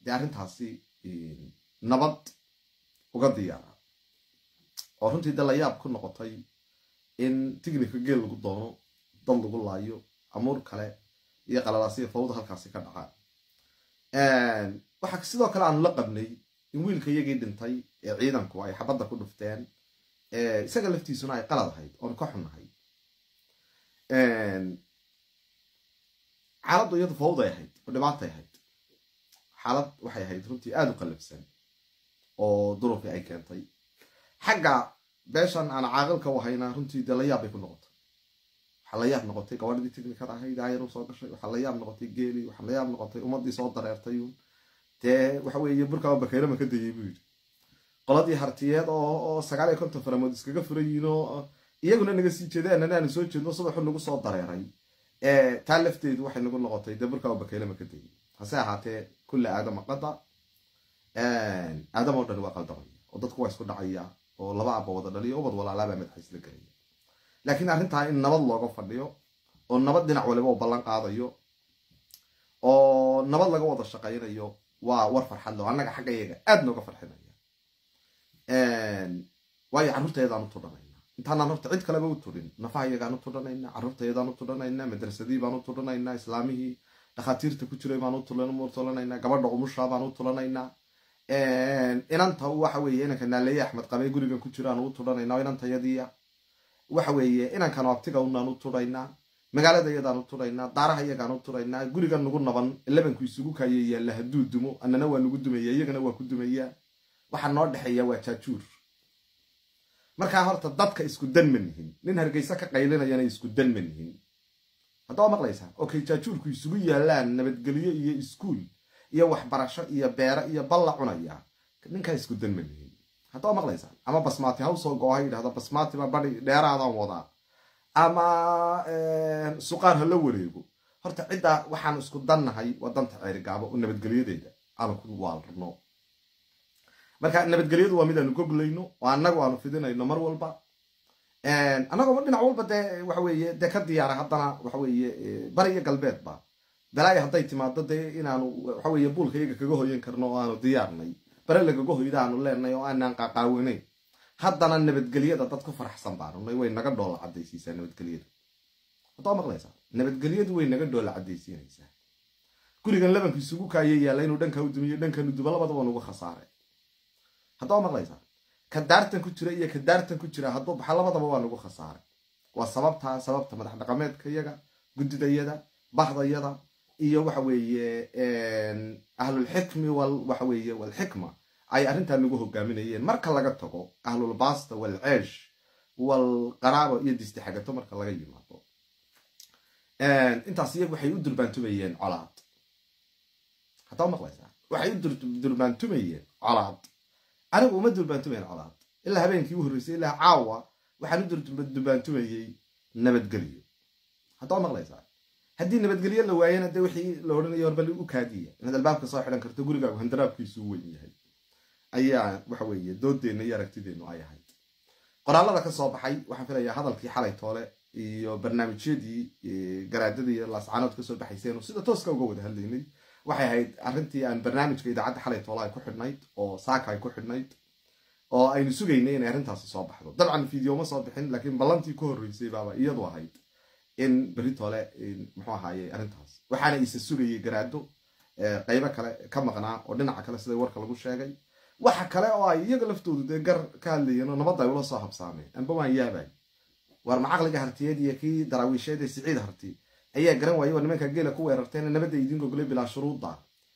dee arrintaasi nabad uga diyaara oo runtii dee layaab ku noqotay in tignika geel lagu doono dad lagu laayo amuur kale iyo qalalaasiya fawda halkaasi ka dhacaan waxaa sidoo kale aanu la qabnay in wiilka iyagii dhintay ee ciidanku ay xabadda ku dhufteen isaga laftiisuna ay qalad ahayd oon ka xunnahay xaaladdu iyadu fawday ahayd oo dhibaatay ahayd xaalad waxay ahayd runtii aada u qallabsan oo duruufii ay keentay xagga beeshan aan caaqilka u hayna runtii dee layaab bay ku noqotay waxaa layaab noqotay gabadhadii technikada ahayd aayar u soo gashay waxaa layaab noqotay geeli waxaa layaab noqotay ummaddii soo dareertay dee waxa weeye burkaaba bakeyrama ka dayay buu yidhi qoladii hartiyeed oo sagaal iyo konton faramood iskaga furan yihiin oo iyaguna naga sii jeedeen anaanu soo jeedno subaxu nagu soo dareeray taa lafteedu waxay nagu noqotay dee burkaaba bakeylama ka dayay hase ahaatee kulla aadama qada aadam oo dhan waa qaldamaya oo dadku waa isku dhacaya oo laba abba wada dhaliyo ubad walaalaabaa madaxa isla gelaya laakiin arrintaa in nabad looga fadhiyo oo nabad dhinac waliba u ballan qaadayo oo nabad laga wada shaqaynayo waa war farxad leo annaga xagga iyaga aad nooga farxinaya waayo carruurtayadaan u tudhanaynaa intaanaan horta cid kaleba u tudhin nafaha iyagaan u tudhanaynaa carruurtayadaan u tudhanaynaa madrasadii baan u tudhanaynaa islaamihii dhakhaatiirta ku jiray baan u tulanaynaa gabadha umushaa baan u tulanaynaa inanta waxa weeye inanka naaleeye axmed qabee gurigan ku jiraan u tudhanaynaa inantayadiia waxa weeye inankan abtiga unaan u tudhaynaa magaalada iyadaan u tudhaynaa daaraha iyagaan u tudhaynaa gurigan nagu naban labanku isugu kaaya yaalla hadduu dumo annana waa nagu dumaya iyagana waa ku dumayaa waxaa noo dhexeeya waa jaajuur markaa horta dadka isku dan ma nihin nin hargeysa ka qaylinayana isku dan ma nihin haddaba maqlaysaa okay jaajuurku isugu yaallaan nabadgelyo iyo iskuul iyo waxbarasho iyo beero iyo balla cunaya ninkaa isku dan ma nihin haddaba maqlaysaa ama basmaati ha usoo go-o ha yidhahdo basmaatiba badi dheeraadaan wadaa ama suqaar ha la wareego horta ciddaa waxaan isku dannahay waa danta ceerigaabo oo nabadgelyadeeda aanu ku waalrno marka nabadgelyadu waa mid aanu goglayno oo annagu aanu fidinayno mar walba annagoo dhinac walba dee waxa weeye dee ka diyaara haddana waxa weeye bari iyo galbeedba balaayo hadday timaado dee inaanu waxa weeye buulka iyaga kaga hoyan karno oo aanu diyaarnay bare lagaga hoyda aanu leenay oo aanaan qaqaawinayn haddana nabadgelyada dad ku faraxsan baanunay way naga dhoola caddaysiisaa nabadgelyadu haddoo maqlaysaa nabadgelyadu way naga dhoola caddaysiinaysaa gurigan labanku isugu kaaya yaalla inuu dhanka u dumiyo dhankanu duba labadaba nugu khasaaray haddoo maqlaysaa ka daartan ku jira iyo ka daartan ku jira hadduu baxa labadaba waa nagu khasaaray waa sababtaa sababta madax dhaqameedka yaga guddidayada bahdayada iyo waxa weeye ahlulxikmi wal waxa weeye walxikma ay arrintaa nagu hogaaminayeen marka laga tago ahlulbaasta walceesh walqaraabo iyo distixagato marka laga yimaado intaas iyagu waxay u durbaantumayeen colaad haddaba maqlaysaa waxay u durbaantumayeen colaad anigu uma durbaantumayn colaad ilaa habeenkii u horreysay ilaa caawa waxaan u durbaantumayey nabadgelyo haddaba maqlaysaa haddii nabadgelyo la waayana dee wixii la odhanayo horbali u kaadiya inaad albaabka soo xidhan karto gurigaagu handaraabkiisu u weyn yahay ayaa waxa weeye doodeenna iyo aragtideennu ay ahayd qoraalada ka soo baxay waxaan filayaa hadalkii xalay toole iyo barnaamijyadii garaadada iyo laascaanood kasoo baxayseen sida tooska uga wada hadlaynay waxay ahayd arrintii aan barnaamijka idaacadda xalay toole ay ku xidhnayd oo saaka ay ku xidhnayd oo aynu sugaynay inay arrintaasi soo baxdo dabcan videoma soo bixin laakiin ballantii ku horreysay baaba iyadu ahayd in beritole muxuu ahaaye arrintaas waxaana isa sugayay garaado qaybo kale ka maqnaa oo dhinaca kale sida warka lagu sheegay waxa kale oo ay iyaga laftoodu dee gar ka hadlayeen oo nabadda ay ula soo habsaameen amba waan yaabay war macaqliga hartiyeed iyo kii daraawiisheed ee siciid harti ayaa garan waayey waa nimanka geela ku weerarteen nabadda idin gogolay bilaa shuruudda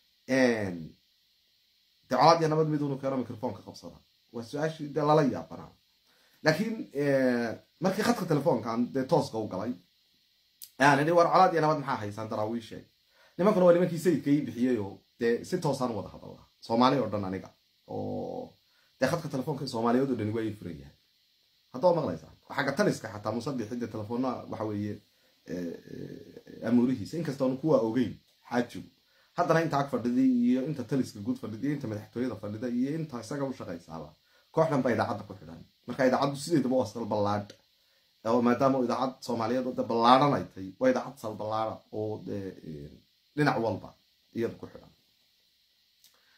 dee colaad iyo nabad miduunu keeno microfoonka qabsada waa su-aashii dee lala yaabanaa laakiin markii khadka telefoonkan dee tooska u galay ayaan idhi war colaad iyo nabad maxaa haysaan daraawiisheed nimankuna waa nimankii sayidka ii bixiyey oo dee si toosaan wada hadalla soomaali oo dhan aniga oo dee khadka telefoonka soomaaliyeed oo dhani waa ii furan yahay haddaba maqlaysaa xagga taliska xataa musabixidda telefoona waxa weeye amuurihiisa inkastoonu kuwaa ogeyn xaajigu haddana inta ag fadhiday iyo inta taliska guud fadhida iyo inta madaxtooyada fadhida iyo inta isaga u shaqaysaaba kooxdhan ba idaacadda ku xidhan marka idaacaddu sideedaba waa salballaadh oo maadaama idaacad soomaaliyeed oo de ballaadhan ay tahay waa idaacad salballaada oo dhinac walba iyada ku xidhan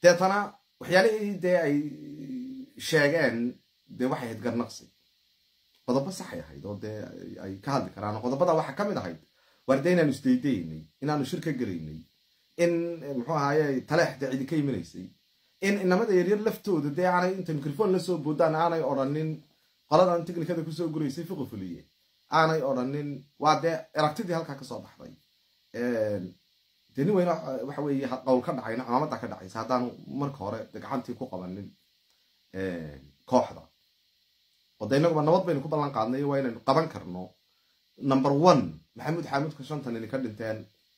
deetana waxyaalihii dee ay sheegeen dee waxay ahayd garnaqsi qodobo saxay ahayd oo dee ay ka hadli karaan qodobada waxaa ka mid ahayd waar dee inaanu isdaydaynay inaanu shir ka gelaynay in muxuu ahaaye taleex dee cidi ka imanaysay in inamada yaryar laftooda dee aanay inta microphone lasoo boodaan aanay odhanin qoladan technikada kusoo guraysay fiqi fuliye aanay odhanin waa dee aragtidii halkaa kasoo baxday dee nin weyne waxa weeye qowl ka dhacayna cimaamadda ka dhacaysa haddaanu marka hore de gacantii ku qabanin kooxda oo de inaguba nabad baynu ku ballan qaadnay waa inaynu qaban karno number one maxamuud xaamudka shantan ini ka dhinteen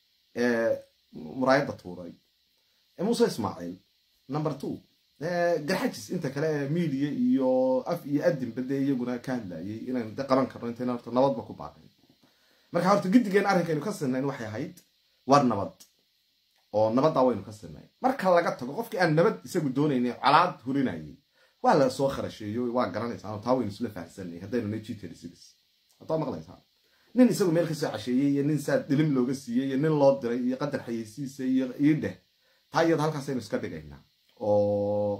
muraayadda tuuray muuse ismaaciil number two garxajis inta kale ee media iyo af iyo adinba dee iyaguna ka hadlayay inaynu de qaban karno intayna horta nabadba ku baaqin marka horta giddigeen arrinkaynu ka sinayn waxay ahayd war nabad oo nabaddaa waynu ka sinay marka laga tago qofkii aan nabad isagu doonaynay colaad hurinayay waa la soo kharasheeyo waa garanaysaa taa waynu isla fahamsanay haddaynu na g haddaa maqlaysaa nin isagu meel kasoo casheeyey iyo nin saa dilim looga siiyey iyo nin loo diray iyo qadar xayeysiisa iyo iidheh taa iyada halkaasaynu iska dhigaynaa oo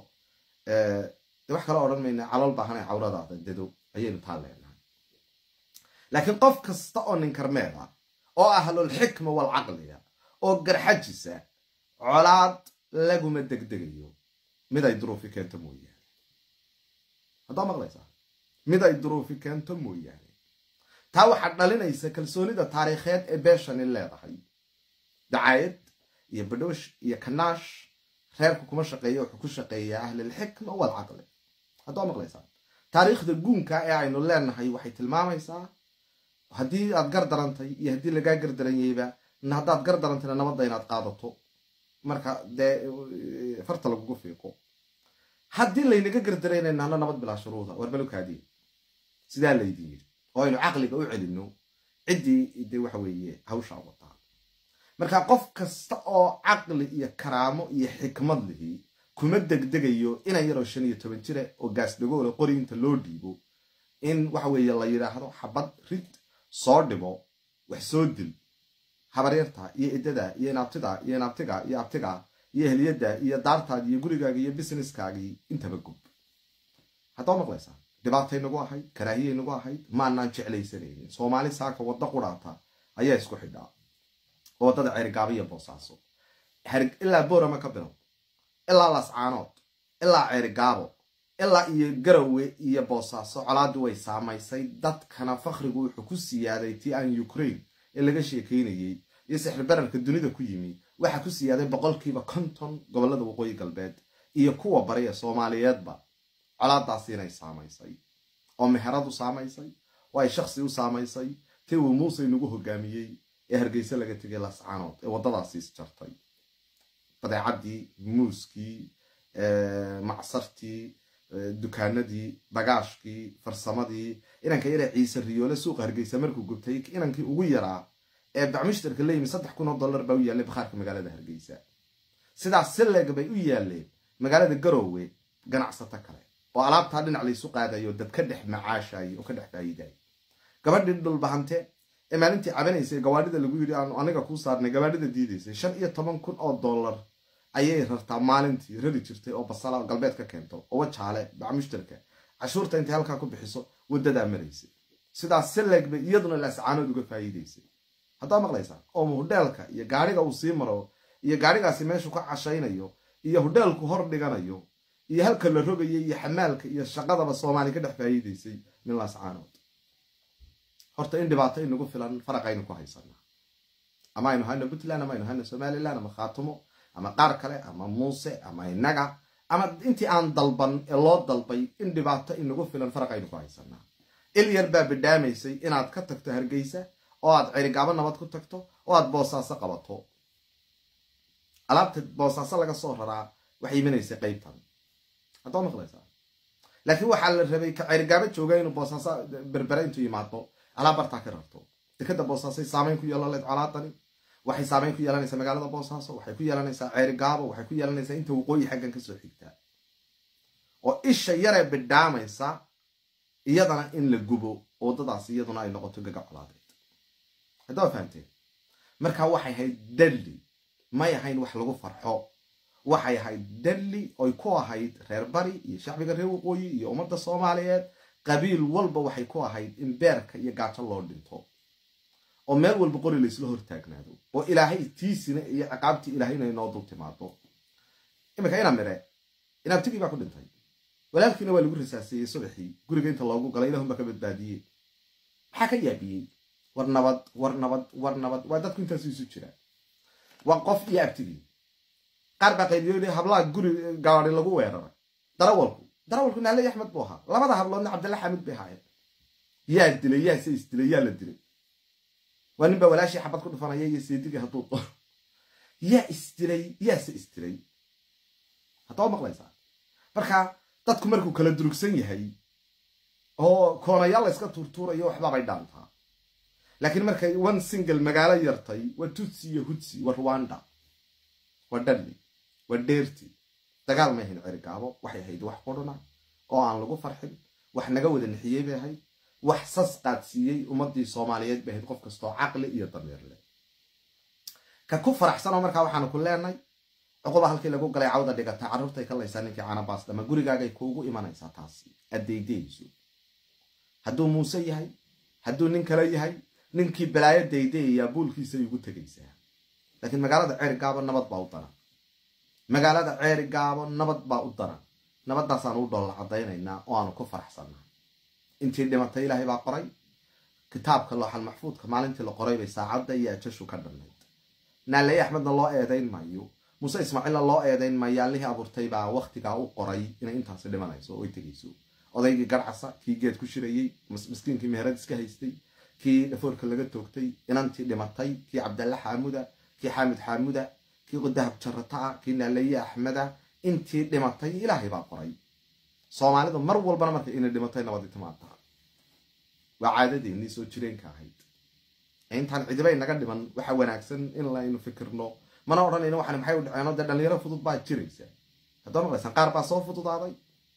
de wax kale odhan mayna calool baahanay cawradaada dedo ayaynu taa leenahay laakiin qof kasta oo nin karmeed ah oo ahlulxikma walcaqliga oo garxajisa colaad laguma degdegayo mid ay duruufi keento mooyaane haddaa maqlaysaa mid ay duruufi keento mooyaane taa waxaa dhalinaysa kalsoonida taariikheed ee beeshani leedahay dacaayad iyo badhoosh iyo kanaash reerku kuma shaqeeya wuxuu ku shaqeeyaa ahlilxikma walcaqli haddaa maqlaysaa taariikhda guunka ee aynu leenahay waxay tilmaamaysaa haddii aad gar darantay iyo haddii lagaa gardaranyayba haddaad gar darantayna nabadda inaad qaadato marka dee farta lagugu fiiqo haddii laynaga gardaraynaynana nabad bilaa shuruuda warbalukaadiin sidaa laydin yiri oo aynu caqliga u celino ciddii de waxa weeye hawshaa wataa marka qof kasta oo caqli iyo karaamo iyo xikmad lihi kuma degdegayo ina yaroo shan iyo toban jira oo gaasdhagoole qori inta loo dhiibo in waxa weeye la yidhaahdo xabad rid soo dhibo wax soo dil habaryarta iyo idada iyo inaabtida iyo inaabtiga iyo abtiga iyo heliyada iyo daartaadi iyo gurigaaga iyo businesskaagii intaba gub haddaa maqlaysaa dhibaatay nagu ahayd karaahiyay nagu ahayd maanaan jeclaysanaynin soomaali saaka wadda quraata ayaa isku xidhaa oo waddada ceerigaaba iyo boosaaso ilaa boorama ka bilow ilaa lascaanood ilaa ceerigaabo ilaa iyo garowe iyo boosaaso colaadii way saamaysay dadkana fakrigu wuxuu ku siyaaday tii aan ukraine ee laga sheekaynayey iyo sixirbararka dunida ku yimi waxaa ku siyaaday boqolkiiba konton gobollada waqooyi galbeed iyo kuwa bari ee soomaaliyeedba colaadaasi inay saamaysay oo meherad u saamaysay oo ay shaksi u saamaysay tii uu muuse inagu hogaamiyey ee hargeyse laga tegay lascaanood ee waddadaasi isjartay badeecadii muuskii macsartii dukaanadii bagaashkii farsamadii inanka yare ciise riyoole suuqa hargeysa markuu gubtay inankii ugu yaraa ee bacmushtarka la yimi saddex kun oo dollar baa u yaallay bakhaarka magaalada hargeysa sidaas si leeg bay u yaalleen magaalada garoowe ganacsato kale oo alaabtaa dhinac laysu qaadayo dad ka dhex macaashayo oo ka dhex faa'iidayo gabadhii dhulbahante ee maalintii cabanaysay gawaadhida lagu yidhi aanu aniga kuu saarnay gawaadhida diidaysay shan iyo toban kun oo dollar ayay rartaa maalintii rari jirtay oo basala galbeed ka keento oo wajaale bacmushtarka cashuurta intay halkaa ku bixiso wadadaa maraysay sidaas si leeg bay iyaduna laascaanood uga faa'iidaysay haddaa maqlaysaa oo hudheelka iyo gaadhiga uu sii maro iyo gaadhigaasi meeshuu ka cashaynayo iyo hudheelku hor dhiganayo iyo halka la rogayo iyo xamaalka iyo shaqadaba soomaali ka dhex faa'iidaysay min laascaanood horta in dhibaato inagu filan faraqaynu ku haysanaa ama aynu hayno puntland ama aynu hayno somaliland ama khaatumo ama qaar kale ama muuse ama inaga ama intii aan dalban ee loo dalbay in dhibaato inagu filan faraqaynu ku haysanaa il yar baa bidhaamaysay inaad ka tagto hargeysa oo aad cerigaabo nabad ku tagto oo aad boosaaso qabato alaabta boosaaso laga soo raraa waxay imanaysay qaybtan haddaa maqlaysaa laakiin waxaa la rabay ka cerigaabo jooga inuu boosaaso berbere intuu yimaado alaab bartaa ka rarto dekada boosaasay saamayn ku yeelaleed colaadani waxay saamayn ku yeelanaysaa magaalada boosaaso waxay ku yeelanaysaa ceerigaabo waxay ku yeelanaysaa inta waqooyi xaggan kasoo xigtaa oo isha yaree bidhaamaysa iyadana in la gubo waddadaasi iyaduna ay noqoto gaga colaadeed haddaa fahamteen markaa waxay ahayd dalli may ahayn wax lagu farxo waxay ahayd dalli oy ku ahayd reer bari iyo shacbiga reer waqooyi iyo ummadda soomaaliyeed qabiil walba waxay ku ahayd in beerka iyo gaajo loo dhinto oo meel walba qori laysla hortaagnaado oo ilaahay tiisina iyo ciqaabtii ilaahayna inoo dul timaado iminka ina mire inaabtigii baa ku dhintay walaalkiina waa lagu risaaseeyey subaxii guriga inta loogu galay ilahun baa ka badbaadiyey maxaa ka yaabiyey war nabad war nabad war nabad waa dadku intaasu isu jira waa qof iyo abtigii qaar baa qayliyo hablaha guri gaadi lagu weeraray darawalku darawalku naale axmed buu ahaa labada habloodna cabdalla xamid bay ahaayeen yaa dilay yaa se isdilay yaa la dilay waa nin baa walaashii xabad ku dhufanaya iyo seedigii hadduu doono yaa isdilay yaa se isdilay haddaba maqlaysaa marka dadku markuu kala durugsan yahay oo koonayaal la yska tuurtuurayo waxbaabay dhaantaa laakiin markay one single magaalo yartay waa tutsi iyo hudsi waa ruwanda waa dhalli waa dheerti dagaal ma ahayn cerigaabo waxay ahayd wax qudhuna oo aan lagu farxin wax naga wada nixiyey bay ahayd wax sas qaadsiiyey ummadii soomaaliyeed bay ahayd qof kastoo caqli iyo dameer leh ka ku faraxsanoo markaa waxaanu ku leenay cuquba halkii lagu galay cawda dhigata carruurtay ka laysaa ninkii canabaas dhama gurigaagay kuugu imanaysaa taasi addaydayso hadduu muuse yahay hadduu nin kale yahay ninkii balaayo daydayayaa buulkiisay ugu tegaysaa laakiin magaalada ceeri gaabo nabad baa u daran magaalada ceeri gaabo nabad baa u daran nabaddaasaan u dholla caddaynaynaa oo aanu ku faraxsannaa intii dhimatay ilaahay baa qoray kitaabka looxal maxfuudka maalintii la qoray bay saacadda iyo ajashu ka dhannayd naaley axmedna loo eedayn maayo muuse ismaaciilna loo eedayn maayo allihii abuurtay baa wakhtigaa u qoray inay intaasi dhimanayso oo ay tegayso odaygii garcasa kii geed ku shirayey miskiinkii meherad iska haystay kii dhafoorka laga toogtay inantii dhimatay kii cabdalle xaamuda kii xaamid xaamuda kii dahab jarataa kii naalaye axmeda intii dhimatay ilaahay baa qoray soomaalidu mar walbana marka inay dhimatay nabadi timaadaa waa caadadeennii soo jireenka ahayd intaan cidibay naga dhiman waxa wanaagsan in laynu fikirno mana odhanayno waxan maxay u dhaceen dee dhalinyaro fudud baa jiraysa haddoo maqlaysan qaar baa soo fududaaday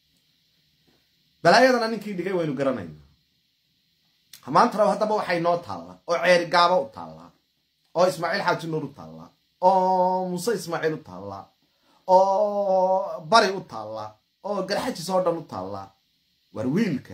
balaayadana ninkii dhigay waynu garanaynaa maantana haddaba waxay noo taalla oo ceeri gaabo u taallaa oo ismaaciil xaaji nuur u taallaa oo muuse ismaaciil u taallaa oo bari u taallaa oo garxajis oo dhan u taallaa war wiilka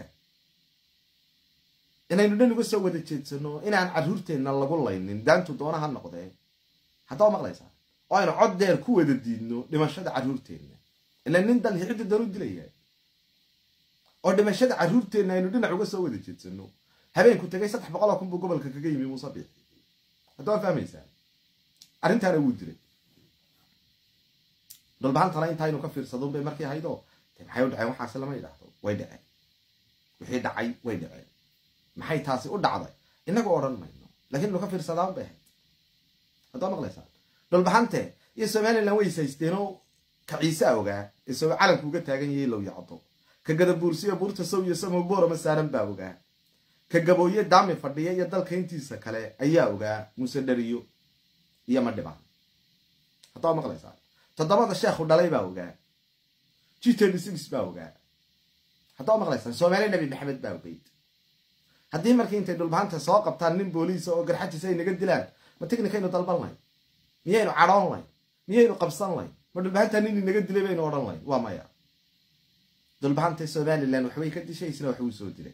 inaynu dhan uga soo wada jeedsano inaan carruurteenna lagu laynin daantu doona ha noqdee haddaba maqlaysaa oo aynu cod deer ku wada diidno dhimashada carruurteenna ila nin dal ciddi dan u dilayaa oo dhimashada carruurteenna aynu dhinac uga soo wada jeedsano habeenku tegay saddex boqoloo kun buu gobolka kaga yimi muuse biixi haddaba fahmaysaa arrintaana wuu dilay dhulbahantana intaaynu ka fiirsadun bay markii ahaydoo de maxay u dhaceen waxaase lama idhaahdo way dhaceen wixii dhacay way dhaceen maxay taasi u dhacday inagu odhan mayno lakiin inu ka fiirsadaan bay ahayd haddaba maqlaysaan dhulbahante iyo somalilan way ishaysteenoo ka ciise ogaa ee so calanku uga taagan yahay low yacdo ka gadabuursiyo buurta sow iyo samoboorama saaran baa ogaa ka gabooye daami fadhiya iyo dalka intiisa kale ayaa ogaa muuse dhariyo iyo madhibaan haddaba maqlaysaan toddobada sheekhu dhalay baa ogaa g baa ogaa haddaba maqlaysaan soomaali nebi maxamed baa ogeyd haddii markii intay dhulbahanta soo qabtaan nin booliisa oo garxajis ay naga dilaan ma tignikaynu dalban layn miyaynu cadhoon layn miyaynu qabsan layn ma dhulbahanta nin inaga dilay baynu odhan layn waa maya dhulbahanta somalilan waxbay ka dishay isna wax uu soo dilay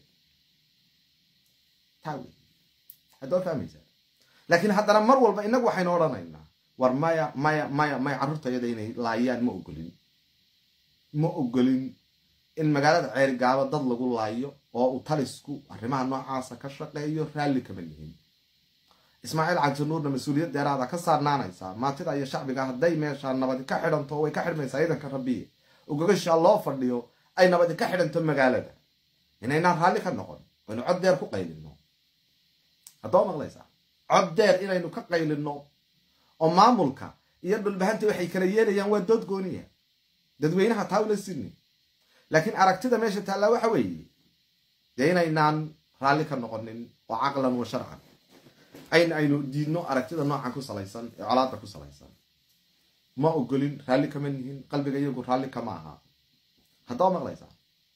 taa wey haddaba fahmaysaa laakiin haddana mar walba inagu waxaynu odhanaynaa war maya maya maya maya carruurtayada inay laayaan ma ogolin ma ogolin in magaalada ceerigaabo dad lagu laayo oo uu talisku arrimaha noocaasa ka shaqeeyo raalli kama yihin ismaaciil cabdinuurna mas-uuliyad deeraada ka saarnaanaysaa maatida iyo shacbiga hadday meeshaa nabadi ka xidhanto way ka xidhmaysaa ciidanka rabbiye ogogashaa loo fadhiyo ay nabadi ka xidhanto magaalada inaynaan raalli ka noqon aynu cod deer ku qaylino haddaba maqlaysaa cod deer inaynu ka qaylino oo maamulka iyo dhulbahanta waxay kala yeelayaan waa dood gooniya dadweynaha taa ula sini laakiin aragtida meesha taallaa waxa weeye dee inaynaan raalli ka noqonin oo caqlan wa sharcan ayn aynu diidno aragtida noocan ku salaysan ee colaada ku salaysan ma ogolin raalli kama nihin qalbiga iyagu raalli kama aha haddaba maqlaysaa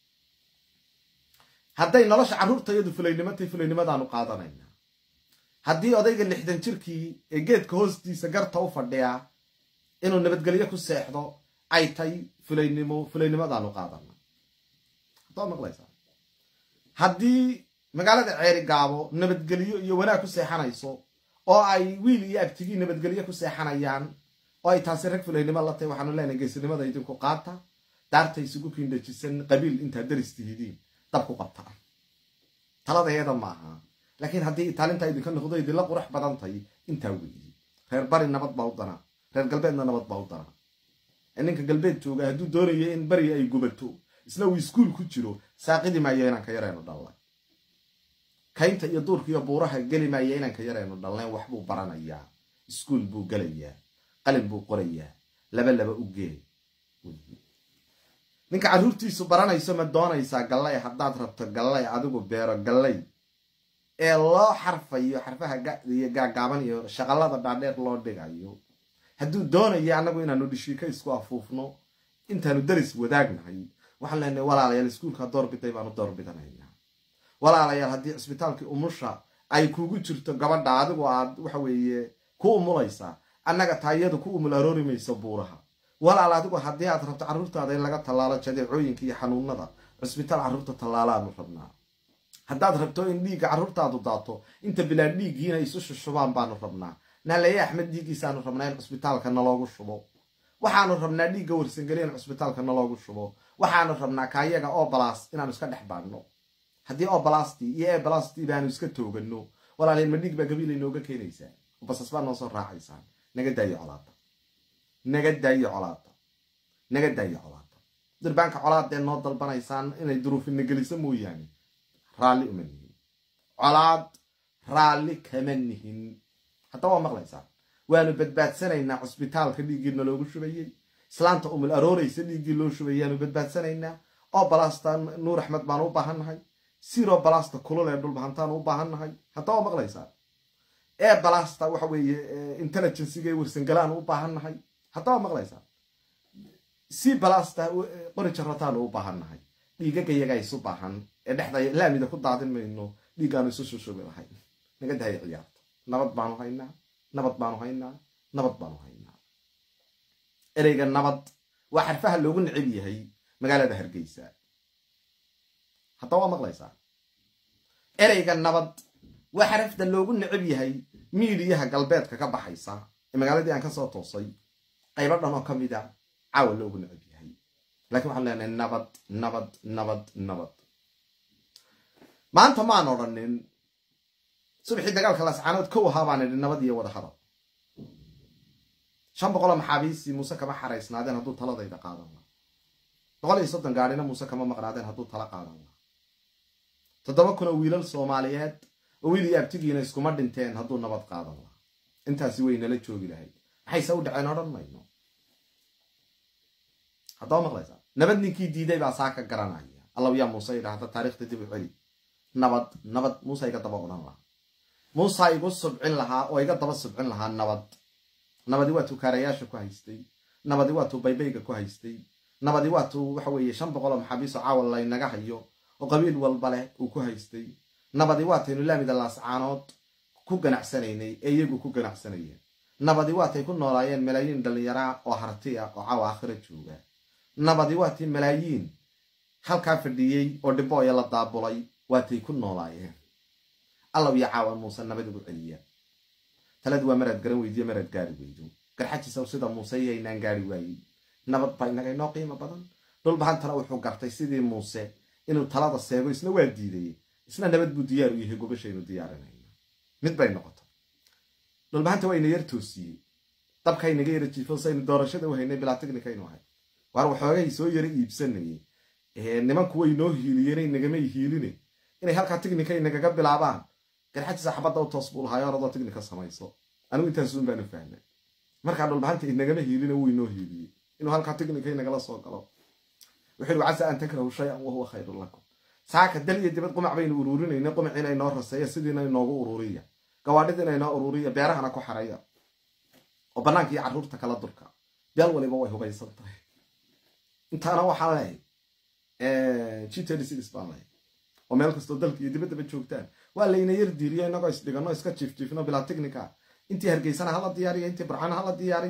hadday nolosha carruurtayadu fulaynimotay fulaynimadaanu qaadanayna haddii odayga lixdan jirkii ee geedka hoostiisa garta u fadhiyaa inuu nabadgelyo ku seexdo ay tay fulaynimo fulaynimadaanu qaadana haddaad maqlaysaa haddii magaalada ceeri gaabo nabadgelyo iyo wanaag ku seexanayso oo ay wiil iyo abtigii nabadgelyo ku seexanayaan oo ay taasi rag fulaynimo la tahay waxaanu leenahay geesinimada idinku qaata daarta isugu kiindhajisan qabiil intaad daris tihidiin dab ku qabtaa taladeeda maaha laakiin haddii taalintaa idinka noqdo idinla qurux badan tahay intaa weyi reer bari nabad baa u danaa reer galbeedna nabad baa u danaa ninka galbeed jooga hadduu doonayo in bari ay gubato isna uu iskuul ku jiro saaqidi maayo inanka yareenu dhalnay kaynta iyo duurka iyo buuraha geli maayo inanka yareenu dhalnayn waxbuu baranayaa iskuul buu gelayaa qalin buu qorayaa laba laba u gee ninka carruurtiisu baranayso ma doonaysaa gallay haddaad rabto gallay adigu beero gallay ee loo xarfayo xarfaha iyo gaagaaban iyo shaqallada dhaadheer loo dhigayo hadduu doonayo annagu inaanu dhishiika isku afuufno intaanu daris wadaagnahay waxaan leenahay walaalayaal iskuulka doorbiday baanu doorbidanaynaa walaalayaal haddii cisbitaalkii umusha ay kugu jirto gabadha adigu aad waxa weeye ku umulaysaa annaga taayadu ku umul aroori mayso buuraha walaal adigu haddii aad rabto carruurtaada in laga tallaalo jadeecooyinka iyo xanuunada cisbitaal carruurta tallaalaanu rabnaa haddaad rabto in dhiigga carruurtaadu daato inta bilaan dhiiggiina isu shushubaan baanu rabnaa naalaye axmed dhiiggiisaanu rabnaa in cisbitaalka naloogu shubo waxaanu rabnaa dhiigga warsangeli in cisbitaalka naloogu shubo waxaanu rabnaa kaayaga obalas inaanu iska dhex baadhno haddii obalasti iyo ebalasti baanu iska toogano walaalyaal ma dhiig baa gabiila inooga keenaysaa basas baa noo soo raacaysaan naga daayo colaada naga daayo colaada naga daayo colaada durbaanka colaadee noo dalbanaysaan inay duruufina geliso mooyaane raalli uma nihin colaad raalli kama nihin hadda waa maqlaysaa waanu badbaadsanaynaa cusbitaalka dhiiggiina loogu shubayey islaanta umul arooraysa dhiiggii loo shubayaanu badbaadsanaynaa oo balasta nuur axmed baanu u baahannahay siro balasta kulul ee dhulbahantaanu u baahannahay hadda waa maqlaysaa ee balasta waxa weeye intelligenciga ee warsangalaanu u baahannahay hadda waa maqlaysaa si balasta qori jarataanu u baahannahay dhiigagayagaa isu baahan ee dhexda laamida ku daadin mayno dhiiggaanu isu shushubi lahay naga daaya ciyaarta nabad baanu haynaa nabad baanu haynaa nabad baanu haynaa ereyga nabad waa xarfaha loogu necib yahay magaalada hargeysa hadda waa maqlaysaa ereyga nabad waa xarafta loogu necib yahay miidiyaha galbeedka ka baxaysa ee magaaladii aan kasoo toosay qaybo dhan oo ka mida caawa loogu necib yahay lakiin waxaan leenahay nabad nabad nabad nabad maanta maan odhanin subaxii dagaalka lascaanood kow ahaa baan idhi nabad iyo wada hadal shan boqoloo maxaabiisii muuse kama xaraysnaadeen hadduu taladayda qaadan laha boqol iyo soddon gaadhina muuse kama maqnaadeen hadduu tala qaadan laha toddoba kun oo wiilal soomaaliyeed oo wiil iyo abtigiina iskuma dhinteen hadduu nabad qaadan laha intaasi way nala joogi lahayd maxayse u dhaceen odhan mayno haddaba maqlaysaa nabad ninkii diiday baa saa ka garanaya allaw yaa muuse idhaahda taarikhda dib u celi nabad nabad muuse iga daba odhan lahaa muusa igu subcin lahaa oo iga daba subcin lahaa nabad nabadi waa tuu kaarayaasha ku haystay nabadi waa tuu baybayga ku haystay nabadi waa tuu waxa weeye shan boqoloo maxaabiisoo caawal laynaga hayo oo qabiil walba leh uu ku haystay nabadi waa taynu laamida laascaanood ku ganacsanaynay ee iyagu ku ganacsanayeen nabadi waatay ku noolaayeen malaayiin dhallinyaraa oo harti ah oo caawa aakhira jooga nabadi waatii malaayiin halkaa fadhiyey oo dhibooya la daabulay waatay ku noolaayeen allaw iyo caawan muuse nabad ugu celiya taladi waa maraad garan weydiyo maraad gaari weydo garxajiisaw sida muuse yaynaan gaari waayey nabad baa inaga inoo qiimo badan dhulbahantana wuxuu gartay sidii muuse inuu talada seego isna waa diiday isna nabad buu diyaar u yahay gobashaynu diyaarinayna mid bay noqoto dhulbahanta waa ina yar toosiyey dabka inaga yara jiifo saynu doorashada u haynay bilaa tignikaynu ahay waar waxoogay soo yara iibsanayay nimanku way noo hiiliyeen nagamay hiiline inay halkaa tignika inagaga bilaabaan garxajiisa xabadda u toos buu lahaa oradoo tignika samayso anigu intaasuun baanu fahnay markaa dhulbahanta inagama hiilina wuu inoo hiiliyey inuu halkaa tignika inagala soo galo wuxuu casa an takrahu shay-an wahuwa khayrun lakum saaka dal iyo dibad qumac baynu uruurinayna qumaciina inoo raseeya sidiina inoogu ururiya gawaadhidiina inoo ururiya beerahana ku xaraya oo bannaanka iyo carruurta kala durka beel waliba way hubaysan tahay intaana waxaan leehay g baan lehay oo meel kastoo dalka iyo dibaddaba joogtaan waa layna yar diiriyo inagoo isdhigano iska jiifjiifno bilaa tignika intii hargeysana hala diyaariyo intii barcana hala diyaariyo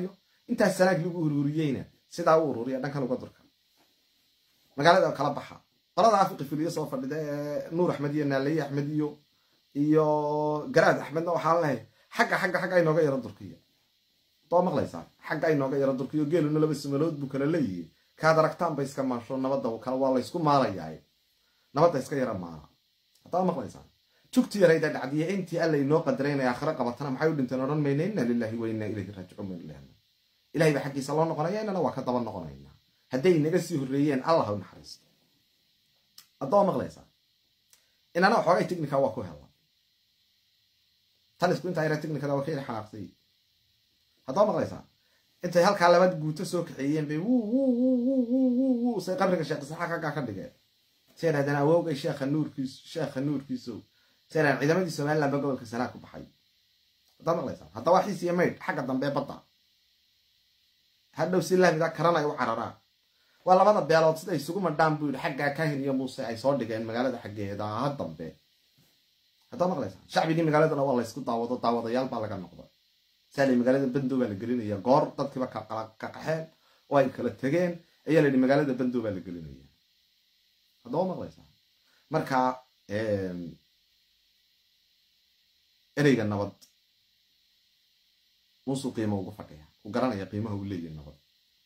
intaas sanaag lagu ururiyeyna sidaa u ururiya dhankan uga durka magaalada kala baxa qolada afiqi filiyo soo fadhida ee nuur axmed iyo naalaye axmed iyo iyo garaad axmedna waxaan lehay xagga xagga xagga inooga yaro durkiya doo maqlaysaa xagga inooga yaro durkiyo geeluna laba samalood buu kala leeyihi kaad aragtaan ba iska maasho nabadda kale waa laysku maalayaa nabadda iska yara maala haddaa maqlaysaa jugti yarayda dhacdiya intii alla inoo qadarayna aakhiro qabatana maxay u dhinteen odhan mayna inna lillahi wa inna ilayhi raajicuun baynu lehna ilahay baa xaggiisa loo noqonaya inana waa ka daba noqonaynaa hadday inaga sii horreeyeen allah u naxariisto haddoo maqlaysaa inana waxoogay technica waa ku hela talisku intaa yara technicada waa ka yara xanaaqsay haddoo maqlaysaa intay halkaa labad guuto soo kaxeeyeen bay wu say qabriga sheekh isaxaaq halkaa ka dhigeen say dhahdeen awoogay sheekha nuurkiis sheekha nuurkiiso say dhahdeen ciidamadii somaliland ba gobolka sanaa ku baxay haddaa maqlaysaa hadda waa xiis iyo maydh xagga dambe badda hadhow si laamida karanay u cararaan waa labada beelood sida isugu madhaan buu yidhi xaggaa kahin iyo muuse ay soo dhigeen magaalada xaggeeda ha dambe haddaa maqlaysaa shacbigii magaaladana waa laysku daawado daawadayaal baa laga noqda saala magaalada bandow baa la gelinaya goor dadkiiba ka qaxeen oo ay kala tegeen ayaa la yidhi magaalada bandow baa la gelinaya haddaba maqlaysaa marka ereyga nabad muusuu qiimo ugu fadhiya u garanaya qiimaha uu leeyahy nabad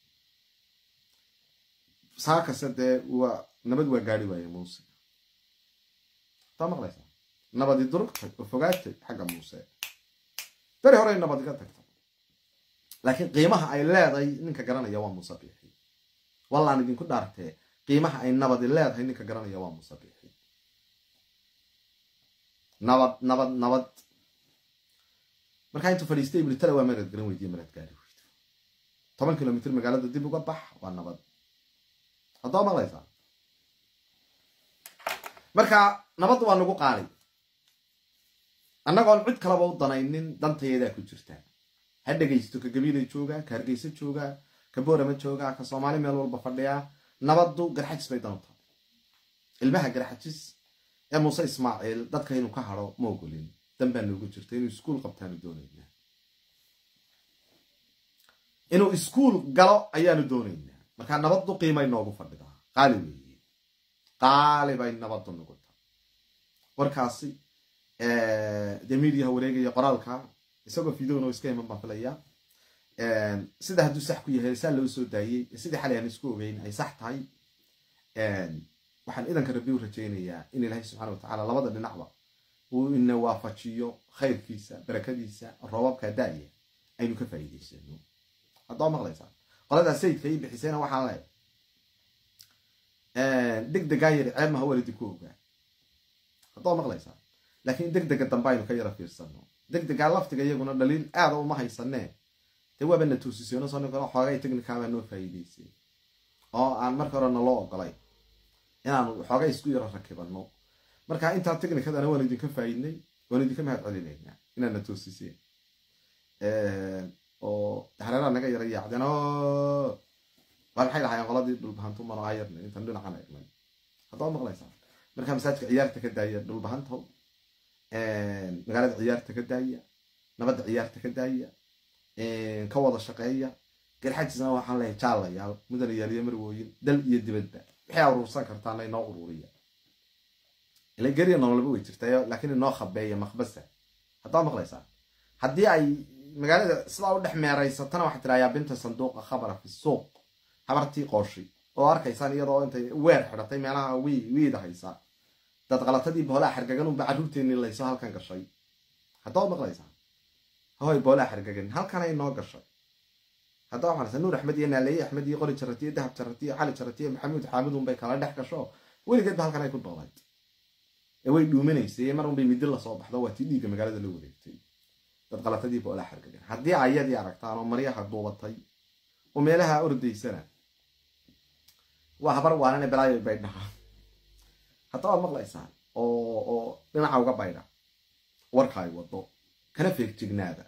saa kase dee waa nabad waa gaari waaye muuse haddaa maqlaysaa nabadi durugtay oo fogaatay xagga muuse beri horey nabad iga tagta laakiin qiimaha ay leedahay ninka garanaya waa muuse biixi wallaan idinku dhaartee qiimaha ay nabadi leedahay ninka garanaya waa muuse biixi nabad nabad nabad markaa intuu fadhiistay buri tala waa marad garan weydiye marad gaari weydo toban kilomitr magaalada dib uga bax waa nabad haddoo maqlaysaa marka nabadda waa nagu qaali annagoon cid kalaba u danaynin dantayadaa ku jirta ha dhegaysto ka gabiilay joogaa ka hargeysa joogaa ka boorama joogaa ka soomaali meel walba fadhiyaa nabaddu garxajis bay dan u tahay ilmaha garxajis ee muuse ismaaciil dadka inuu ka hado ma ogolin dan baa noogu jirta inuu iskuul qabtaanu doonaynaa inuu iskuul galo ayaanu doonaynaa markaa nabaddu qiimay noogu fadhidaa qaali weeye qaali bay nabaddu nagu tahay warkaasi dee mediaha wareegaya qoraalka isagoo videona iska iman baan filaya sida hadduu sax ku yahay saa loo soo daayey sidii xalay aan isku ogeyn ay sax tahay waxaan idanka rabbi u rajaynayaa in ilaahay subxana watacaala labada dhinacba uu ina waafajiyo khayrkiisa barakadiisa roobabka daaya aynu ka faa'iidaysano haddoo maqlaysaa qoladaa sayidka ii bixisayna waxaan leehay deg degaa yari ceeb maha walidi ku ogaa haddoo maqlaysaa laakiin deg dega dambe aynu ka yara fiirsano deg degaa laftiga iyaguna dhaliil aada uma haysanee dee waaba na toosisyono soo ninkana xoogay technicabaa noo faa'iidaysay oo aan marka hore naloo ogolay inaanu xoogay isku yaro rakibano marka intaa technicadana waan idinka faa'iidnay waan idinka mahad celinaynaa inaad na toosiseen oo hareeraha naga yara yaacdeen o waa maxay lahaayeen qoladii dhulbahantu mano ayarna intaan dhinacan egnay haddaba maqlaysaa markaa masaajidka ciyaarta ka daaya dhulbahantow magaalada ciyaarta ka daaya nabadda ciyaarta ka daaya ka wada shaqeeya garxajisna waxaan leehay jaalayaal mudanayaal iyo marwooyin dal iyo dibadba waxay aruursan kartaana inoo ururiya ila geriya nololba way jirtayo laakiin inoo khabeeya makbasa haddaa maqlaysaa haddii ay magaalada sidaa u dhex meeraysatana waxaa tirayaa binta sanduuqa khabara fi suuq habartii qooshi oo arkaysaan iyadoo intay weer xidhatay meelaha wi wiida haysaa dad qalatadii boolaa xargagan unba carruurteenii layso halkan gashay haddaba maqlaysaa hoy boolaa xargagan halkanay noo gashay haddaba maqlaysaa nuur axmed iyo naaleeye axmed iyo qori jaratiyo dahab jaratiyo cali jaratiyo maxamuud xaamid unbay kala dhex gasho weligeedba halkan ay ku doolayd ee way dhuuminaysay mar unbay midi lasoo baxdo waa tii dhiigga magaalada la wareegtay dad qalatadii boolaa xargagan haddii ayadii aragtaan oo maryaha duubatay oo meelaha ordaysana waa habar waanane balaayo bay dhahaa haddaba maqlaysaan oo oo dhinaca uga baydha warka ay wado kana feegjignaada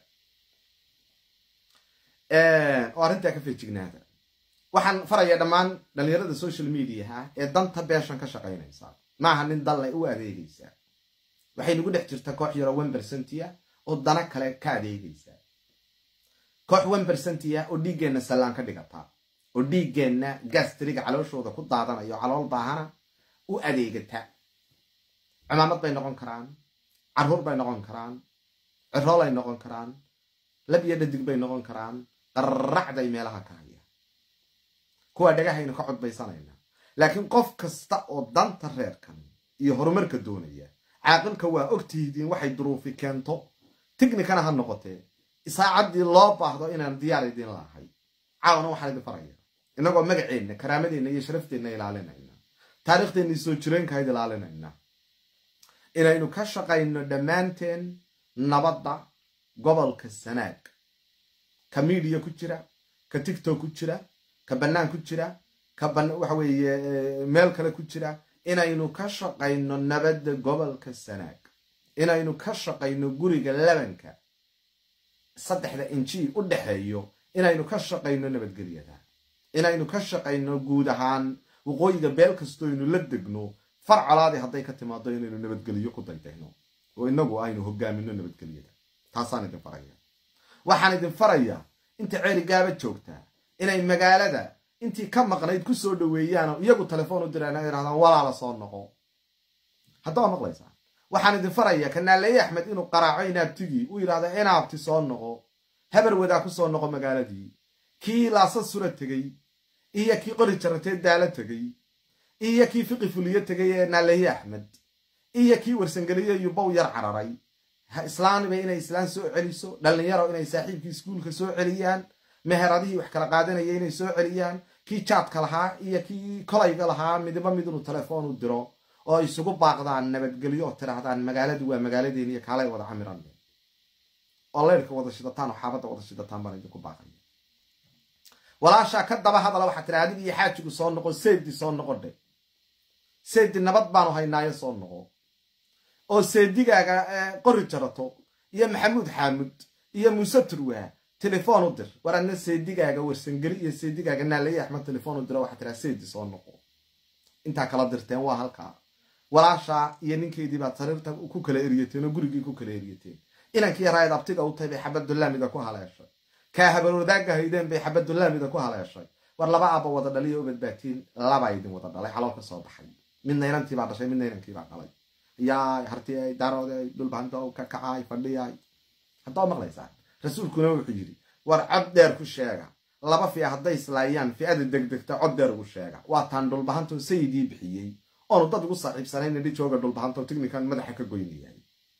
oo arrintaa ka feejignaada waxaan faraya dhammaan dhalinyarada social mediaha ee danta beeshan ka shaqaynaysa maaha nin dalle u adeegaysa waxay nagu dhex jirta koox yaro one percentia oo dana kale ka adeegaysa koox one percentiya oo dhiiggeenna sallaan ka dhigata oo dhiiggeenna gastriga calooshooda ku daadanayo calool baahana u adeegata cimaamad bay noqon karaan carruur bay noqon karaan ciroolay noqon karaan lab iyo dhadig bay noqon karaan qarracday meelaha ka haya kuwaa dhagahaynu ka codbaysanayna laakiin qof kasta oo danta reerkan iyo horumarka doonaya caaqilka waa ogtihidiin waxay duruufi keento tignikana ha noqotee isaacaddii loo baahdo inaan diyaar idiin lahay caawana waxaan idin faraya innagoo magaceenna karaamadeenna iyo sharafteenna ilaalinayna taariikhdeenna soo jireenkahayd ilaalinayna inaynu ka shaqayno dhammaanteen nabadda gobolka sanaag ka miidiya ku jira ka tigtok ku jira ka bannaan ku jira ka waxa weeye meel kale ku jira inaynu ka shaqayno nabadda gobolka sanaag inaynu ka shaqayno guriga labanka saddexda inji u dhexeeyo inaynu ka shaqayno nabadgelyada inaynu ka shaqayno guud ahaan waqooyiga beel kastoynu la degno far colaadi hadday ka timaado inaynu nabadgelyo ku daydayno oo inagu aynu hogaamino nabadgelyada taasaan idin faraya waxaan idin farayaa inta ceeri gaaba joogtaa inay magaalada intii ka maqnayd ku soo dhoweeyaanoo iyagu telefoon u diraan yidhahdaan walaala soo noqo haddaba maqlaysaa waxaan idin farayaa kanaaleeye axmed inuu qaraaco inaabtigii u yidhahda inaabti soo noqo habar wadaa ku soo noqo magaaladii kii laasa sura tegey iyo kii qori jaratee daalo tegey iyo kii fiqi fuliyo tegay ee naaleeye axmed iyo kii warsangeliye yubow yar cararay islaaniba inay islaan soo celiso dhallinyaro inay saaxiibkii iskuulka soo celiyaan meheradihii wax kala qaadanaya inay soo celiyaan kii jaadka lahaa iyo kii kolayga lahaa midiba mid inuu telefoon u diro oo isugu baaqdaan nabadgelyo oo tidhaahdaan magaaladu waa magaaladeeni iyo kaalay wada camiran oo leyrhka wada shidataan oo xaabadda wada shidataan baan idinku baaqaya walaashaa ka daba hadala waxaa tira adig iyo xaajigu soo noqo seedi soo noqo dhe seedi nabad baanu haynaayo soo noqo oo seedigaaga qori jarato iyo maxamuud xaamud iyo muuse turwaa telefoon u dir war adna seedigaaga warsangeli iyo seedigaaga naalaye axmed telefoon u diro waxaa tiraa seedi soo noqo intaa kala dirteen waa halkaa walaashaa iyo ninkeydii baad sariirta ku kala eriyateen oo gurigii ku kala eriyateen inankii yaraayad abtiga u tahay bay xabadulaamida ku haleeshay kaa habarwadaaga haydeen bay xabadulaamida ku haleeshay war laba aaba wada dhaliyo u badbaatiin labaa idin wada dhalay calool ka soo baxay midna inantiibaa dhashay midna inankiibaa dhalay yaay hartiyay daarooday dhulbahanta ka kacaay fadhiyay haddaa maqlaysaan rasuulkuna wuxuu yidhi war cod dheer ku sheega laba fiya hadday islaayaan fi'ada degdegta cod dheer ugu sheega waa taan dhulbahanto sayidii bixiyey oonu dad ugu saaxiibsanayn nidhi jooga dhulbahanto tignikan madaxa ka goynayay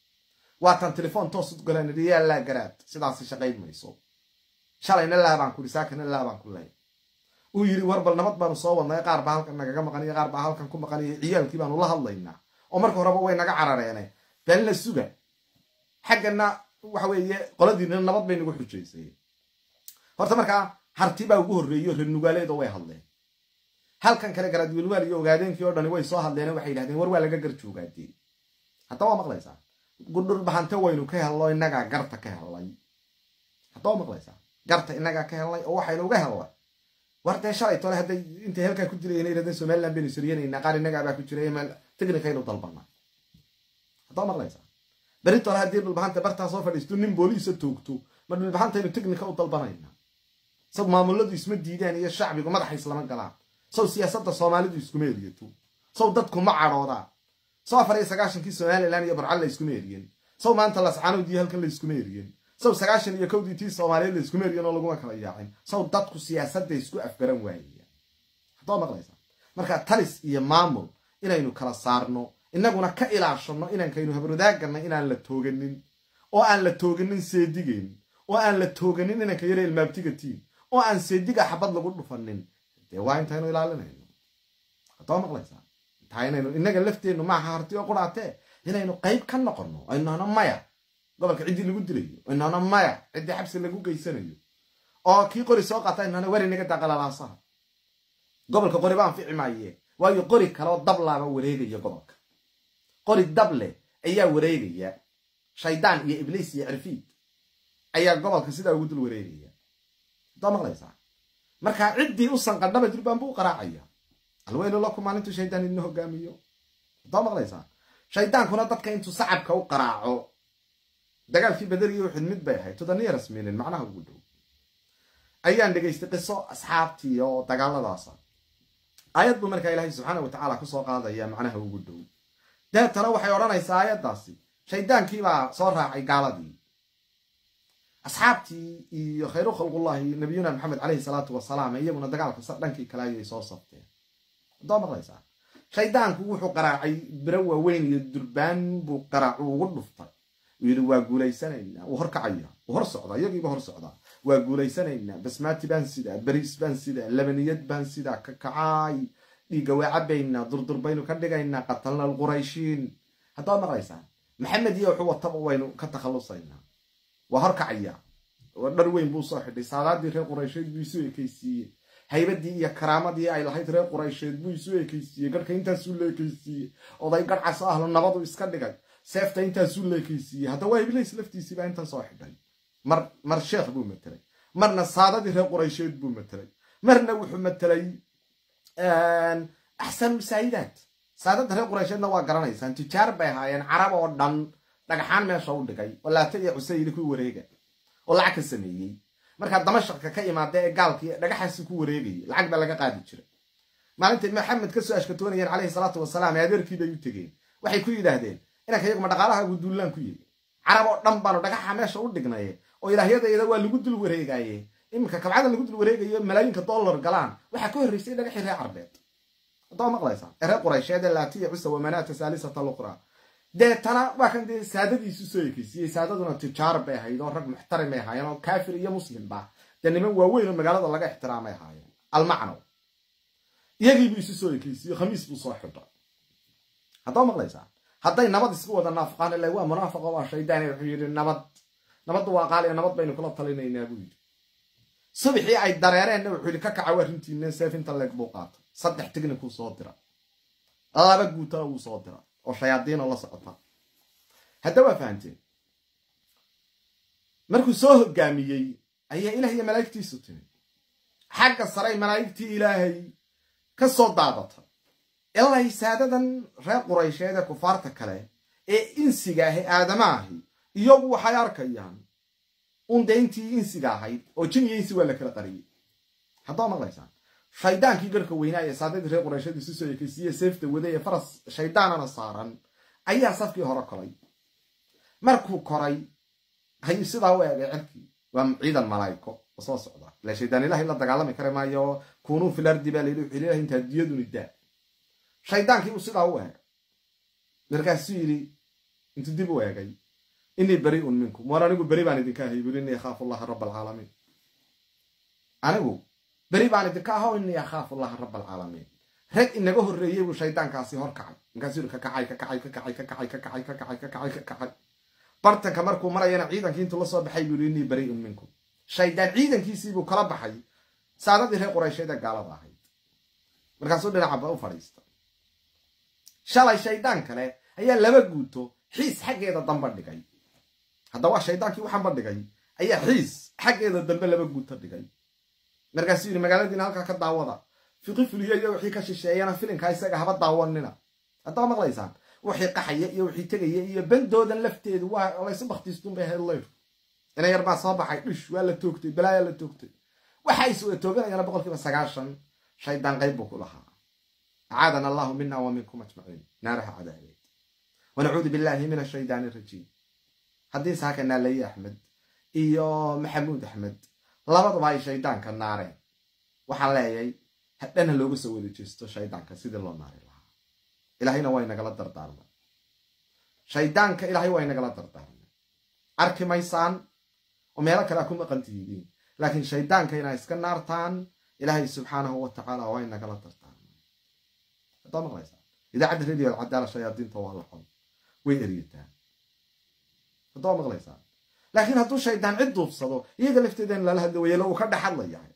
waa taan telefoon toos u galaan nidhi yaa laa garaad sidaasi shaqayn mayso shalayna laabaan ku ihi saakana laabaan ku lay uu yidhi war bal nabad baanu soo wadnay qaar baa halkan nagaga maqaniyo qaar baa halkan ku maqaniyo ciyaalkii baanu la hadlaynaa oo marka horeba way naga carareene been la suga xaggana waxa weeye qoladiina nabad bay nagu xujaysay horta markaa harti baa ugu horreeyo reer nugaaleedo way hadleen halkan kale garaadwelwaal iyo ogaadeenkii oo dhani way soo hadleen waxay yidhahdeen war waa laga garjoogaadee hadda waa maqlaysaa gudhulbahante waynu ka hello innagaa garta ka hellay hadda waa maqlaysaa garta innagaa ka hellay oo waxaynu uga hellay war dee shalay tole hadday intay halkaa ku jirayeen yidhahdeen somaliland baynu siriyanaynaa qaar innagaabaa ku jiray meel tignikaynu dalbanaa hadda waa maqlaysaa beri tole haddii dhulbahanta bartaa soo fadhiisto nin booliisa toogto ma dhulbahantaynu tignika u dalbanayna saw maamuladu isma diidaan iyo shacbigu madaxa islama galaan saw siyaasadda soomaalidu iskuma eriyato saw dadku ma cadhoodaan saw afar iyo sagaashankii somalilan iyo barcal la iskuma eriyen saw maanta lascaanoodii halkan la iskuma eriyen saw sagaashan iyo kowdii tii soomaaliyeed la iskuma eriyen oo laguma kala yaacin saw dadku siyaasadda isku afgaran waayaya haddoo maqlaysaa marka talis iyo maamul inaynu kala saarno innaguna ka ilaashano inankaynu habarwadaagana inaan la tooganin oo aan la tooganin seedigeen oo aan la tooganin inanka yare ilmaabtigatiin oo aan seediga xabad lagu dhufanin dee waa intaynu ilaalinayno haddoo maqlaysaa intaa inaynu innaga lafteennu maaha harti oo quraatee inaynu qayb ka noqonno aynahno maya gobolka ciddii lagu dilayo aynahno maya ciddii xabsi lagu geysanayo oo kii qori soo qaata aynahno wari naga daqalalaasaha gobolka qori baan fici maaye waayo qori kaleoo dablaaba wareegaya gobolka qori dable ayaa wareegaya shaydaan iyo ibliis iyo cirfiid ayaa gobolka sidaa ugu dul wareegaya haddaa maqlaysaa markaa ciddii u sanqadhaba durbaan buu u qaraacaya alweylu lakum maalintuu shaydaan idina hogaamiyo haddaa maqlaysaa shaydaankuna dadka intuu sacabka u qaraaco dagaalkii baderiyo wuxud mid bay ahayd tudaniya rasminin macnaha ugu dhow ayaan dhegaystay qiso asxaabtii oo dagaaladaasa aayad buu markaa ilaahay subxaana wa tacaala kusoo qaadaya macnaha ugu dhow deetana waxay odhanaysaa aayaddaasi shaydaankiibaa soo raacay gaaladii asxaabtii iyo khayru khalqullahi nabiyuna maxamed caleyhi salaatu wasalaam iyaguna dagaalka dhankii kale ayay soo sabteen adoo maqlaysaa shaydaanku wuxuu qaraacay biro waaweyn iyo durbaan buu qaraacu ugu dhuftay uu yidhi waa guulaysanaynaa wuu horkacaya wuu hor socdaa iyagiiba hor socdaa waa guulaysanaynaa basmaati baan sidaa beriis baan sidaa labaniyad baan sidaa kakacaay dhiigga waa cabaynaa durdur baynu ka dhigaynaa qatalna alqurayshiin haddaad maqlaysaa maxamed iyo wuxuu wataba waynu ka takhallusaynaa waa horkacaya dhar weyn buu soo xidhay saadaadii reer quraysheed buu isu ekaysiiyey haybadii iyo karaamadii ay lahayd reer quraysheed buu isu ekaysiiyey garhka intaasuu la ekaysiiyey oday garhcaso ahlo nabadu iska dhigay seefta intaasuu la ekaysiiyey hadda waa iblays laftiisiibaa intan soo xidhay mar mar sheekh buu matelay marna saadadii reer quraysheed buu matelay marna wuxuu matelay axsan masaayidaad saadada reer quraysheedna waa garanaysaan tijaar bay ahaayeen carab oo dhan dhagaxaan meesha u dhigay oo laata iyo cusayli ku wareega oo lacag ka sameeyey markaa damashaqka ka imaada ee gaalkii dhagaxaasi ku wareegayay lacag baa laga qaadi jiray maalintay maxamed kasoo ashkatoonayeen caleyhi salaatu wasalaam ee adeerkii bay u tegeen waxay ku yidhaahdeen inanka iyaguma dhaqaalahaagu duullaan ku yihi carab oo dhan baanu dhagaxa meesha u dhignaye oo ilaahyadayada waa lagu dul wareegaye iminka kabcada lagu dul wareegayo malaayinka dollar galaan waxaa ka horreysay dhagaxii reer carbeed haddaa maqlaysaa ee reer quraysheed ee laatiya cusa wamanaata saalisata luqra deetana waa kan dee saadadiisu soo ekeysiiyey saadaduna tijaar bay ahayd oo rag muxtarim bay ahaayeen oo kaafir iyo muslimba dee niman waaweyn oo magaalada laga ixtiraamay ahaayeen almacnow iyagiibuu isu soo ekeysiiye khamiis buu soo xidha haddaa maqlaysaa hadday nabad isku wada naafaqaan ila waa munaafaqa waa shaydaan wuxuu yidhi nabad nabaddu waa qaaliya nabad baynu kula talinaynaa buu yidhi subixii ay dareereenna wuxuu yidhi ka kaca arrintiina seefinta leeg buu qaatay saddex tignikuu soo dira laba guutana wuu soo dira oo shayaadiinoo la socota hadda waa fahamteen markuu soo hogaamiyey ayaa ilaah iyo malaa'igtiisu timi xagga saray malaa'igtii ilaahay ka soo daadatay ilay saadadan reer quraysheed ee kufaarta kale ee insiga ahi aadama ahi iyagu waxay arkayaan un dee intii insiga ahayd oo jin iyo insi waa la kala qariyey haddaa maqlaysaan shaydaankii garhka weynaa ee saadadii reer quraysheed isu soo ekeysiiye seefta waday ee faras shaydaanana saaran ayaa safkii hore koray markuu koray ayuu sidaa u eegay cirkii waa ciidan malaa'iko oo soo socda ila shaydaan ilahay la dagaalami kari maayo kunuu fil ardi baa layidhi wuxuu leeyahay intaa diyaduni daa shaydaankii buu sidaa u eegay markaasuu yidhi intuu dib u eegay inii bari'un minkum war anigu beri baan idinka ahay buri innii akhaafu allaha raba alcaalamiin anigu beri baan idinka aho innii akhaafu allaha raba alcaalamiin rag inaga horreeyey buu shaydaankaasi hor kacay markaasuu yidhi ka kacay ka kacay ka kacay ka kacay ka kacay ka kacay ka kacay ka kacay bartanka markuu marayana ciidankii intuu la soo baxay buu yidhi innii bari'un minkum shaydaan ciidankiisiibuu kala baxay saadadii reer quraysheed ee gaalada ahayd markaasuu dhinacaba u fadhiistay shalay shaydaan kale ayaa laba guuto xiis xaggeeda damba dhigay hadda waa shaydaankii waxaanba dhigay ayaa xiis xaggeeda dambe laba guuto dhigay markaasuu yidhi magaaladiina halkaa ka daawada fiqi fuliyo iyo wixii ka shisheeyana filinkaa isaga haba daawanina haddaa maqlaysaan wixii qaxaya iyo wixii tegaya iyo bandoodan lafteedu waa laysu baktiistuun bay ahayd leyr ina yar baa soo baxay dhish waa la toogtay balaayaa la toogtay waxa is wada tooganayana boqolkiiba sagaashan shaydaan qayb buu ku lahaa acaadana allahu mina wa minkum ajmaciin naaraha cadaabeed wanacuudu billahi min ashaydaani arajiim haddii saaka naalaye axmed iyo maxamuud axmed labaduba ay shaydaanka naareen waxaan leeyahay hadhana looga soo wada jeesto shaydaanka sidii loo naari lahaa ilaahayna waa inagala dardaarmay shaydaanka ilaahay waa inagala dardaarmay arki maysaan oo meelo kale a ku maqan tihidiin laakiin shaydaanka inaa iska naartaan ilaahay subxaanahu wa tacaala waa inagala dardaarmay haddaa maqlaysaa idaacadda radio alcadaala shayaadiinta waa la xon way eryataan haddaa maqlaysaa laakiin hadduu shaydaan cid duubsado iyaga lafteeda in lala hadla waya ila uu ka dhex hadla yahay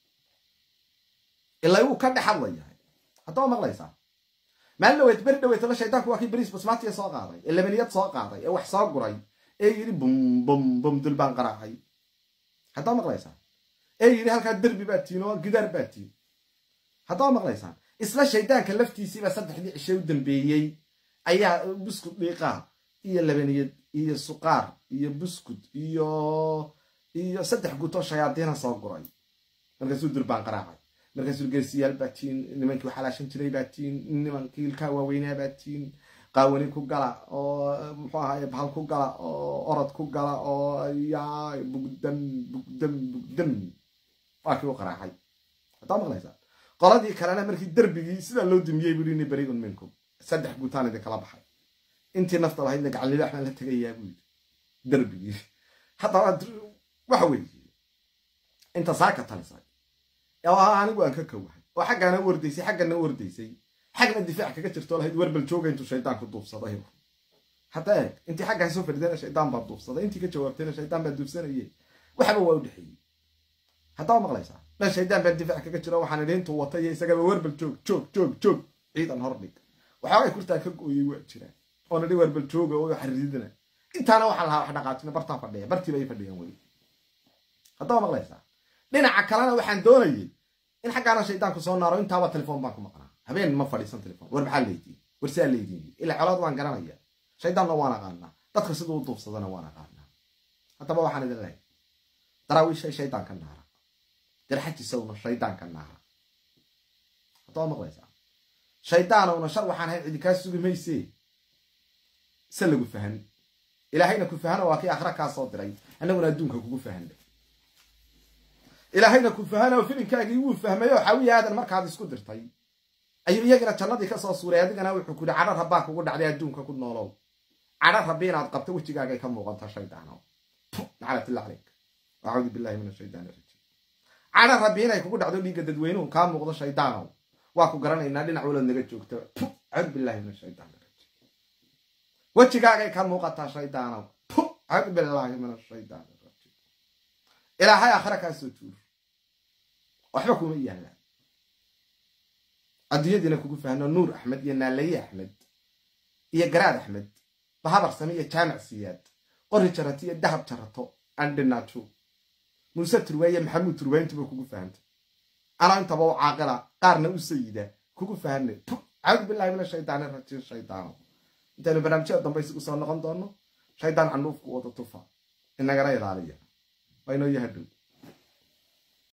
ila uu ka dhex hadla yahay haddaa maqlaysaa maalin dhaweyd beri dhaweytaba shaydaanku waa kii beriis basmaatiya soo qaaday ee labaniyad soo qaaday ee wax soo guray ee yidhi bum bum bum dul baan qaraacay haddaa maqlaysaan ee yidhi halkaa derbi baa tiin oo gidaar baa tiin haddaa maqlaysaan isla shaydaanka laftiisiiba saddexdii cishe u dambeeyey ayaa buskud dhiiqaa iyo labaniyad iyo suqaar iyo buskud iyo iyo saddex gutoo shayaadiina soo guray markaasuu durbaan qaraacay markaasuu geesiyaal baa tiin nimankii waxalaashan jiray baa tiin nimankii ilkaa waaweynaa baa tiin qaawani ku gala oo muxuu ahaye bahal ku gala oo orod ku gala oo yaa bugdan bugdan bugdan waa kii u qaraacay hadaa maqlaysaa qoladii kalena markii derbigii sidaa loo dumiyey buu ini beriun minkum saddex guutaan idin kala baxay intii nafta lahaydna gacalnilaax baan la tegayaa buu yidhi derbigii haddaba waxa weeye inta saaka talisay oo anigu aan ka kowahay oo xaggaana u ordaysay xaggana u ordaysay xagna difaac kaga jirto lahayd warbal jooga intuu shaydaanku duubsaday hadda eeg intii xaggaa soo fadhidana shaydaan baa duubsaday intii ka jawaabtayna shaydaan baa duubsanaye waxba waa u dhexeeyey haddaba maqlaysaa dhan shaydaan baa difaac kaga jiro waxaan idhi intuu watay iyo isagaba warbal joog joog joog joog ciidan hordhig waxoogay kurtaa ka gooyey waa jiraan oona dhi warbal jooga oo xariidina intaana waxaan lahaa wax dhaqaajina bartaa fadhiya bartiiba ay fadhiyaan weli haddaba maqlaysaa dhinaca kalena waxaan doonayay in xaggaana shaydaanku soo naaro intaaba telefoon baan ku maqnaa habeen ma fadhiisan telefon war maxaa leydin war siaa leydin ilaa colaad waan garanaya shaydaanna waan aqaanaa dadka siduu u duubsadana waan aqaanaa haddaba waxaan idin lehay daraawiishay shaydaanka naara garxajisowna shaydaanka naara haddaba maqlaysaa shaydaanowna shar waxaan ahayn cidi kaa sugi maysee se lagu fahan ilaahayna ku fahano waa kii akhra kaa soo diray annaguna adduunka kugu fahanay ilaahayna ku fahano filinkaagii wuu fahmay oo xawiya aadan markaad isku dirtay ayuu iyagina jannadii kasoo suuray adigana wuxuu ku yihi cadho rabbaa kugu dhacday adduunka ku noolow cadho rabbi inaad qabto wejigaagay ka muuqanta shaydaano naclatilla caleyk acuudu billahi min ashaytaan rajiim cadho rabbi inay kugu dhacdo dhiigga dadweynuhu kaa muuqdo shaydaanow waa ku garanaynaa dhinac walood naga joogta acuudu billahi min ashaytaan rajiim wejigaagay ka muuqataa shaydaanow acuudu billahi min ashaytaan rajiim ilaahay aakhira kaa soo tuur waxba kuma yaallaan adduunyadiina kugu fahno nuur axmed iyo naalaye axmed iyo garaad axmed bahabar same iyo jaamac siyaad qori jarato iyo dahab jarato andhinaajo muuse turwaaye maxamuud turwayntuba kugu fahantay anaa intaba u caaqila qaarna u sayida kugu fahanay caawud billahi min ashaydaani rajiim shaydaano intaynu barnaamijyada dambe isugu soo noqon doono shaydaan canuufku wada tufa inagana ilaaliya waa inoo yahadhow